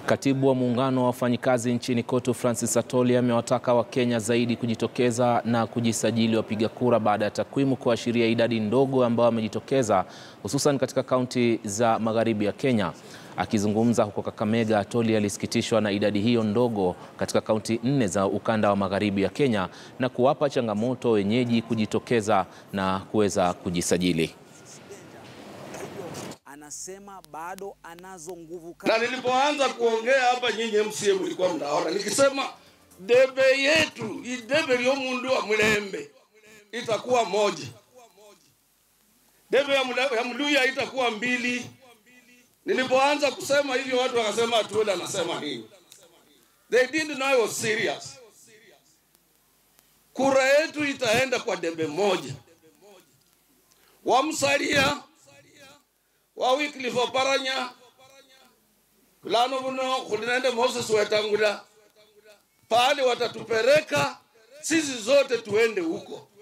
Katibu wa muungano wa wafanyikazi nchini KOTU Francis Atoli amewataka Wakenya zaidi kujitokeza na kujisajili wapiga kura baada ya takwimu kuashiria idadi ndogo ambao wamejitokeza hususan katika kaunti za magharibi ya Kenya. Akizungumza huko Kakamega, Atoli alisikitishwa na idadi hiyo ndogo katika kaunti nne za ukanda wa magharibi ya Kenya na kuwapa changamoto wenyeji kujitokeza na kuweza kujisajili. Anasema bado anazo nguvu na nilipoanza kuongea hapa, nyinyi MCA mlikuwa mnaona nikisema debe yetu idebe lyo mundu wa Mulembe itakuwa moja, debe ya, mula, ya Mluya itakuwa mbili. Nilipoanza kusema hivyo watu wakasema Atuoli anasema nini? They didn't know I was serious. Kura yetu itaenda kwa debe moja, wamsalia wa Wycliffe Oparanya kulano buno kulinende Moses Wetangula pale watatupeleka sisi zote tuende huko.